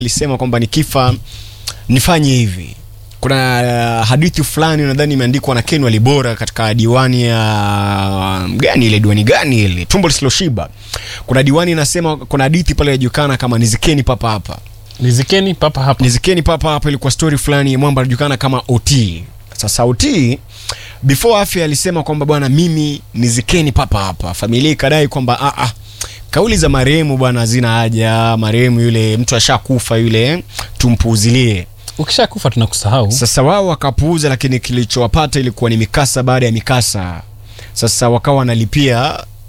alisema kwamba nikifa nifanye hivi. Kuna uh, hadithi fulani nadhani imeandikwa na Ken Walibora katika diwani ya gani ile diwani gani ile tumbo lisiloshiba. Kuna diwani inasema, kuna hadithi pale inajulikana kama nizikeni papa hapa Nizikeni papa hapa. nizikeni papa hapa ilikuwa story fulani mwamba anajulikana kama OT. Sasa OT before afya alisema kwamba bwana, mimi nizikeni papa hapa. Familia ikadai kwamba ah, ah, kauli za marehemu bwana hazina haja, marehemu yule mtu ashakufa yule, tumpuuzilie. Ukishakufa tunakusahau. Sasa wao wakapuuza, lakini kilichowapata ilikuwa ni mikasa baada ya mikasa. Sasa wakawa wanalipia